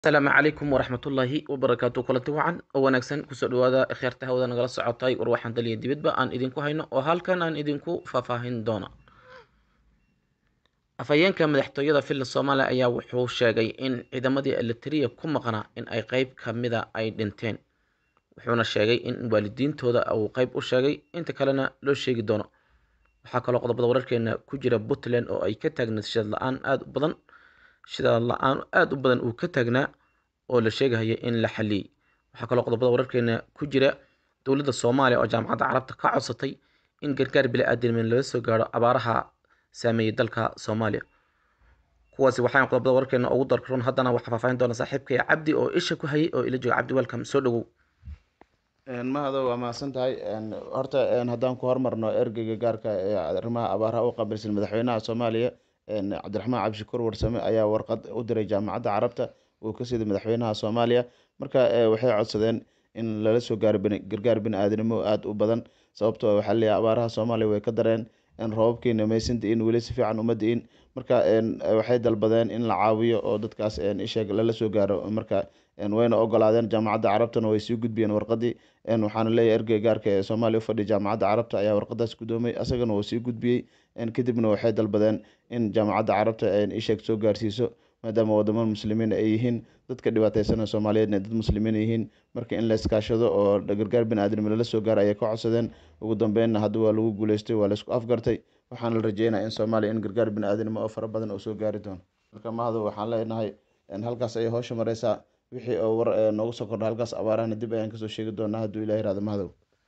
asalaamu calaykum waraxmatullaahi wabarakaatu kulanti wacan oo wanaagsan kusoo dhawaada kheerta hawada nagala socotay war waxaan daliya dibadba aan idinku hayno oo halkan aan idinku faahfaahin doona afhayeenka madaxtooyada filan soomaaliya ayaa wuxuu sheegay in ciidamadii elitariya ku maqnaa in ay qeyb kamida ay dhinteen wuxuuna sheegay in waalidiintooda uu qeyb u sheegay inta kalena loo sheegi doono waxaa kaloo qodobada wararkeena ku jira puntland oo ay ka taagnayd shidad la-aan aada u badan shidaad la-aan aada u badan uu ka taagnaa oo la sheegahaya in la xaliyey waxaa kaloo qodobada wararkeena ku jira dowladda soomaaliya oo jaamacadda carabta ka codsatay in gargaar bili-aadameen laga soo gaaro abaaraha saameeyey dalka soomaaliya kuwaasi waxaan qodobada wararkeena ugu darrun haddana waxaa faahfaahin doona saaxiibkaya cabdi oo isha ku hayay oo ila jooga cabdi welcome soo dhawow mahado waa mahadsan tahay horta haddaan ku hormarno ergeyga gaarka ee arrimaha abaaraha u qabilsan madaxweynaha soomaaliya cabdiraxmaan cabdishakuur warsame ayaa warqad u diray jaamacadda carabta uu ka siiday madaxweynaha soomaaliya marka waxay codsadeen in lala soo gaaro gargaar bini-aadanimo aada u badan sababtoo waxaa leeyahay abaaraha soomaaliya way ka dareen roobabkiina maysan da-in weli si fiican uma da-in marka waxay dalbadeen in la caawiyo oo dadkaas isheeg lala soo gaaro marka wayna ogolaadeen jaamacadda carabtana way sii gudbiyeen warqadii waxaana leeyahay ergey gaarka ee soomaaliya u fadhiya jaamacadda carabta ayaa warqadaas gudoomay asagana uu sii gudbiyey kadibna waxay dalbadeen in jaamacadda carabta isheeg soo gaarsiiso maadaama wadamo muslimiin ay yihiin dadka dhibaateysanee soomaaliyeedna dad muslimiin yihiin marka in la iskaashado oo gargaar bini-aadam lala soo gaaro ayay ka codsadeen ugu dambeynna hadda waa lagu guuleystay waa laisku afgartay waxaana la rajeynaya in soomaaliya in gargaar bini-aadanimo oo fara badan uu soo gaari doono marka mahado waxaan leenahay halkaas ayay howsha mareysaa wixii oo war noogu soo kordha halkaas abaarahana dib ayaan kasoo sheegi doonaa hadduu ilah irahdo mahadow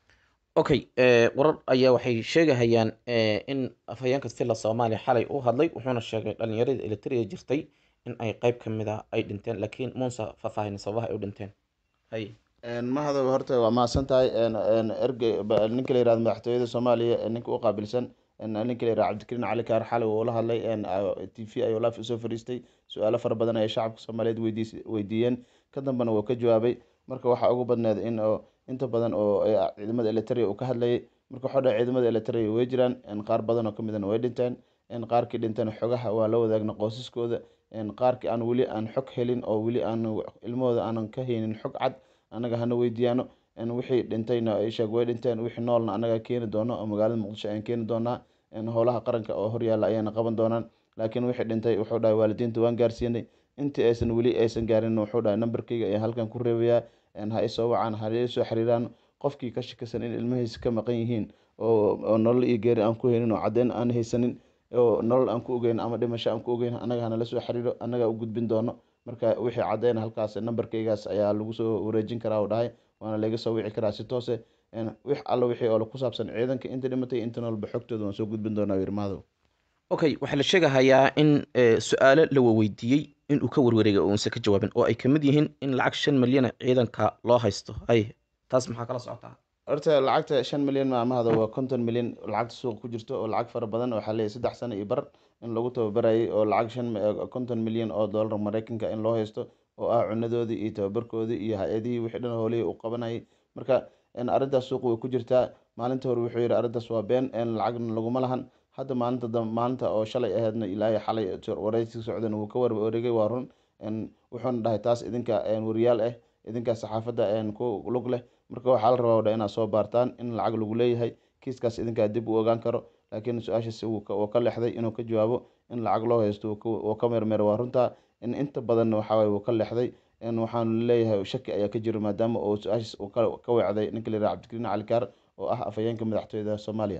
okay warar ayaa waxay sheegahayaan in afhayeenka filla soomaaliya xalay u hadlay wuxuuna sheegay dhalinyaradii elitariya jirtay in ay qeyb ka mid a ay dhinteen laakiin muuse faahfaahin sababaha ay u dhinteen hay mahadow horta waa mahadsan tahay ergey ninka la yirahdo madaxtooyada soomaaliya ninka u qaabilsan ninka la yirahdo cabdikariin cali kaar xalay uu la hadlay t v ayuu live usoo fariistay su-aalo fara badan ay shacabka soomaaliyeed weydiis weydiiyeen ka dambena wuu ka jawaabay marka waxaa ugu badneed in inta badan oo ciidamada elitaria uu ka hadlayay marka waxaa dhahay ciidamada elitaria way jiraan qaar badan oo kamidana way dhinteen qaarkii dhinteen xogaha waa la wadaagna qoysaskooda qaarkii aan weli aan xog helin oo weli aan ilmahooda aanan ka haynin xog cad annaga hana weydiiyaano wixii dhintayna isheeg way dhinteen wixii noolna annaga keeni doono oo magaalada muqdisho ayaan keeni doonaa howlaha qaranka oo horyaalla ayayna qaban doonaan laakiin wixii dhintay wuxuu dhahay waalidiinta waan gaarsiinay intii aysan weli aysan gaarin wuxuu dhahay nambarkayga ayaan halkan ku reebayaa ha isoo wacaan ha isoo xiriiraan qofkii ka shakisan in ilmahiisa ka maqan yihiin oo nolol iyo geeri aan ku haynin oo caddeyn aan haysanin oo nolol aan ku ogeyn ama dhimasho aan ku ogeyn annaga hanala soo xiriiro annaga u gudbin doono marka wixii caddeyn halkaas nambarkaygaas ayaa lagu soo wareejin karaa u dhahay waana laga soo wici karaa si toose wix alla wixii oo ku saabsan ciidanka inta dhimatay inta noolba xogtooda waan soo gudbin doonaa wirmahadow okay waxaa la sheegahayaa in su-aalo la waweydiiyey inuu ka warwareegay oo uusan ka jawaabin oo ay kamid yihiin in lacag shan milyan ciidanka loo haysto hay taas maxaa kala socotaa horta lacagta shan milyan maamahada waa konton milyan lacagta suuqa ku jirto oo lacag fara badan waxaa leeyahy saddex sano iyo bar in lagu tababarayay oo lacag shan konton milyan oo dollar mareykanka in loo haysto oo ah cunadoodii iyo tababarkoodii iyo hay-adihii wixii dhan hoolihii uu qabanayay marka arrintaas suuqa way ku jirtaa maalinta hore wuxuu yihi arrintaas waa been lacagna laguma lahan hadda maalinta maalinta oo shalay aheedna ilaahay xalay wareysi socdan wuu ka warwareegay waa run wuxuuna dhahay taas idinka wariyaal ah idinka saxaafadda ku lug leh marka waxaa la rabaa dha inaad soo baartaan in lacag lagu leeyahay kiiskaas idinkaa dib u ogaan karo laakiin su-aashaas wuu ka lexday inuu ka jawaabo in lacag loo haysto wuu ka meermeer waa runtaa inta badanna waxawaye wuu ka lexday waxaanu leeyahay shaki ayaa ka jiro maadaama uu su-aashaas uu ka weecday ninka la yiraha cabdikariin cali kaar oo ah afhayeenka madaxtooyada soomaaliya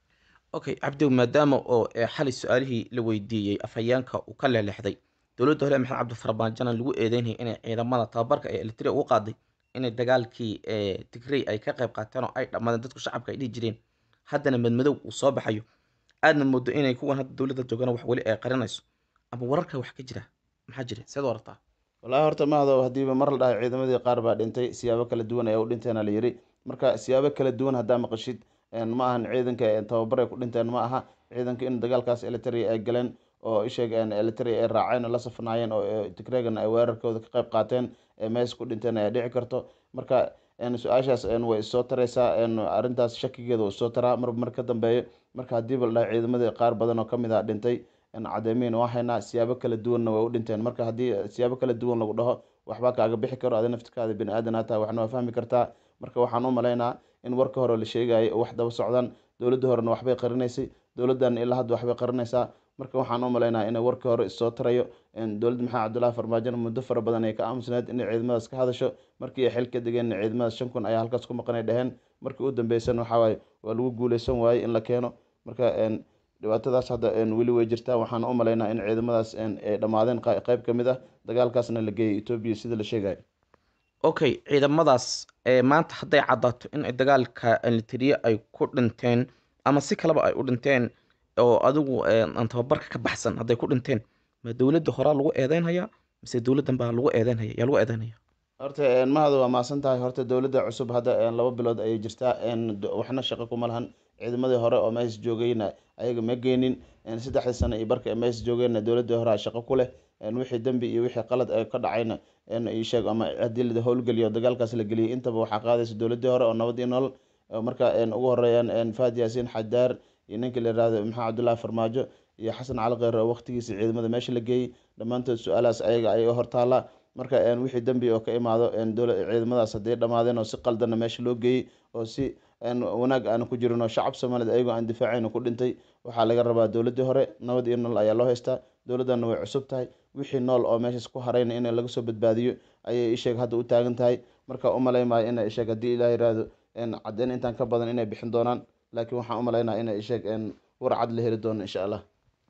okay cabdiw maadaama oo xalay su-aalihii la weydiiyey afhayeenka uu ka leelexday dowladda hore maxamed cabdifarmaajana lagu eedeynayay inay ciidamada tababarka ee elitria ugu qaaday inay dagaalkii tigrey ay ka qayb qaateen oo ay dhammaadeen dadku shacabka ay dhihi jireen haddana madmadow uu soo baxayo aadna moodo inay kuwan hadda dowladda joogana wax weli ay qarinayso ama wararka wax ka jira maxaa jira seed warartaa wallaahi horta mahado hadiiba mar la dhahay ciidamadii qaar baa dhintay siyaabo kala duwan ayaa u dhinteena la yiri marka siyaabo kala duwan haddaa maqashid ma ahan ciidanka tababar ay ku dhinteen ma aha ciidanka in dagaalkaas elitaria ay galeen oo isheeg elitaria ay raaceen oo la safnaayeen oo tigreegana ay weerarkooda ka qayb qaateen mees ku dhinteen ayaa dhici karto marka su-aashaas way isoo tareysaa arrintaas shakigeeda uu isoo taraa marba mar ka dambeeyo marka hadiiba la dhahay ciidamadii qaar badan oo kamid ah dhintay cadeemiin waa haynaa siyaabo kala duwanna way u dhinteen marka haddii siyaabo kala duwan lagu dhaho waxbaa kaaga bixi karo adi naftirkaada bini aadanaa tahay waxna waa fahmi kartaa marka waxaan u malaynaa in warka hore la sheegayay oo wax daba socdaan dowladda horena waxbay qarinaysay dowladdan ilaa hadda waxbay qarinaysaa marka waxaan u malaynaa inay warkii hore issoo tarayo dowladda maxamed cabdullahi farmaajona muddo fara badan ay ka aamusneed inay ciidamadaas ka hadasho markii ay xil ka degeen ciidamadaas shan kun ayaa halkaas ku maqanay dheheen markii u dambeysana waxaa waaye waa lagu guuleysan waayey in la keeno marka dhibaatadaas hadda weli way jirtaa waxaan u malaynaa in ciidamadaas ay dhammaadeen qeyb ka mid ah dagaalkaasna la geeyay etoobiya sida la sheegayo okay ciidamadaas maanta hadday caddaato in dagaalka litiriya ay ku dhinteen ama si kaleba ay u dhinteen oo adigu aan tababarka ka baxsan hadday ku dhinteen ma dowladda horaa lagu eedeynhayaa mise dowladdan baa lagu eedeynhaya yaa lagu eedeynhaya horta mahada waa maasan tahay horta dowladda cusub hadda laba bilood ayay jirtaa waxna shaqo kuma lahan ciidamadii hore oo mees joogayna ayaga ma geenin saddexdii sano iyo barka mees joogeenna dowladii hore shaqo ku leh wixii dembi iyo wixii qalad ka dhacayna sheeg ama haddii la howlgeliyo dagaalkaas la geliyay intaba waxaa qaadaysa dowladii hore oo nabad iyo nolol marka ugu horeeyaan fahad yaasiin xadaar iyo ninka la yihahdo maxamed cabdullaahi farmaajo iyo xasan cali kheyr oo waqtigiisa ciidamada meesha la geeyey dhammaantood su-aalahaas ayaga ayay hortaallaa marka wixii dembi oo ka imaado ciidamadaas hadday dhammaadeen oo si qaldanna meesha loo geeyey oo si wanaag aana ku jirin oo shacab soomaaliyed ayagoo aan difaacayna ku dhintay waxaa laga rabaa dowladii hore nabad iyo nolol ayaa loo haystaa dowladdanna way cusub tahay wixii nool oo meeshaas ku harayna in laga soo badbaadiyo ayay isheeg hadda u taagan tahay marka umalay maayo ina isheeg haddii ilaah yiraahdo caddeyn intaan ka badan inay bixin doonaan laakiin waxaan umalaynaa ina isheeg war cad la heli doono insha allah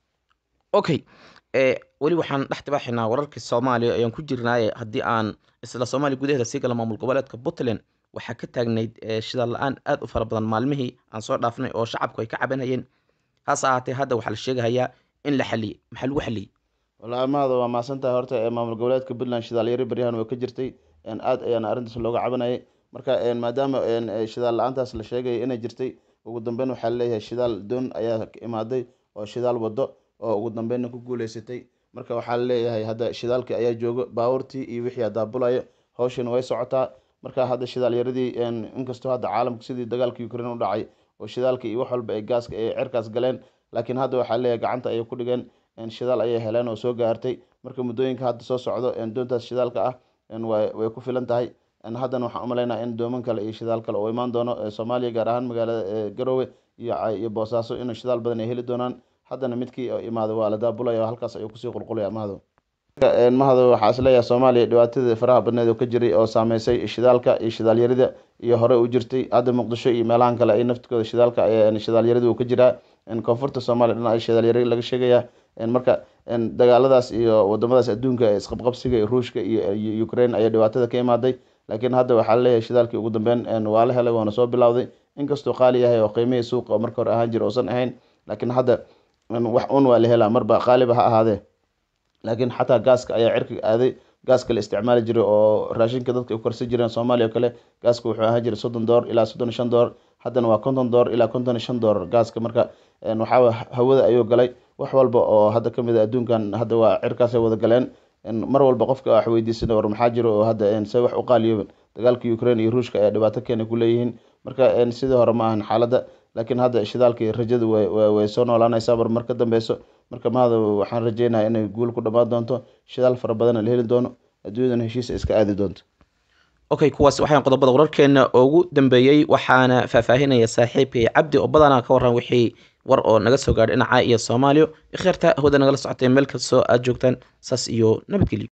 okay weli waxaan dhex tibaaxaynaa wararkii soomaaliya ayaan ku jirnaaye haddii aan isla soomaaliya gudaheeda sii gala maamul goboleedka puntland waxaa ka taagnayd shidaal la-aan aada u fara badan maalmihii aan soo dhaafnay oo shacabku ay ka cabanayeen hase ahaatee hadda waxaa la sheegahayaa in la xaliyey maxaa lagu xaliyey wallaahi mahada waa maasantahay horta maamul goboleedka puntland shidaalyari baryahan waa ka jirtay aad ayaana arrintaas looga cabanayay marka maadaama shidaal la-aantaas la sheegaya inay jirtay ugu dambeyn waxaa laleeyahay shidaal doon ayaa imaaday oo shidaal wado oo ugu dambeynna ku guuleysatay marka waxaa laleeyahay hadda shidaalkii ayaa joogo baabuurtii iyo wixii adaabulayo hawshina way socotaa marka hadda shidaal yaradii inkastoo hadda caalamka sidii dagaalka ukraine u dhacay oo shidaalka iyo wax walba ay gaaska ay cerkaas galeen laakiin hadda waxaa leeyahay gacanta ayay ku dhigeen shidaal ayay heleen oo soo gaartay marka muddooyinka hadda soo socdo doontaas shidaalka ah way ku filan tahay haddana waxaan umalaynaa in dooman kale iyo shidaal kale oo imaan doono soomaaliya gaar ahaan magaalada garowe iyo boosaaso in shidaal badan ay heli doonaan haddana midkii imaado waa la daabulaya halkaas ayuu kusii qulqulaya mahado mahado waxaa isleeyahay soomaaliya dhibaatadii faraha badneed oo ka jiray oo saameysay shidaalka iyo shidaalyarida iyo hore u jirtay hadda muqdisho iyo meelahan kale ay naftkooda shidaalka shidaalyarida uu ka jiraa koonfurta soomaaliya dhinaca ay shidaalyari laga sheegaya marka dagaaladaas iyo wadamadaas adduunka isqabqabsiga ruushka iyo ukraine ayaa dhibaatada ka imaaday laakiin hadda waxaa laleeyahay shidaalkii ugu dambeyn waa la helay waana soo bilowday inkastuu qaali yahay oo qiimihii suuqa oo marka hore ahaan jira uusan ahayn laakiin hadda wax un waa la helaa marba qaaliba ha ahaadee laakiin xataa gaaska ayaa cirkiga aaday gaaska la isticmaali jiray oo raashinka dadka u karsan jireen soomaaliya oo kale gaaska wuxuu ahaan jiray soddon door ilaa soddon iyo shan door haddana waa konton door ilaa konton iyo shan door gaaska marka waxaa hawada ayuu galay wax walba oo hadda kamid a adduunkan hadda waa cirkaasay wada galeen mar walba qofka wax weydiisana war maxaa jiro oo hadda se wax u qaaliyoben dagaalka ukraine iyo ruushka ayaa dhibaato keena ku leeyihiin marka sidii hore ma ahan xaaladda laakiin hadda shidaalkii rajadu way soo noolaanaysaa bar mar ka dambeyso marka mahada waxaan rajeynaya inay guul ku dhammaan doonto shidaal fara badana la heli doono adduunyadana heshiisa iska aadi doonto okay kuwaas waxaan qodobada wararkeena ugu dambeeyey waxaana faahfaahinaya saaxiibkay cabdi oo badanaa ka waran wixii war oo naga soo gaadhay dhinaca iyo soomaaliya ikheerta hawada nagala socotay meel kastoo aad joogtaan saas iyo nabadgelyo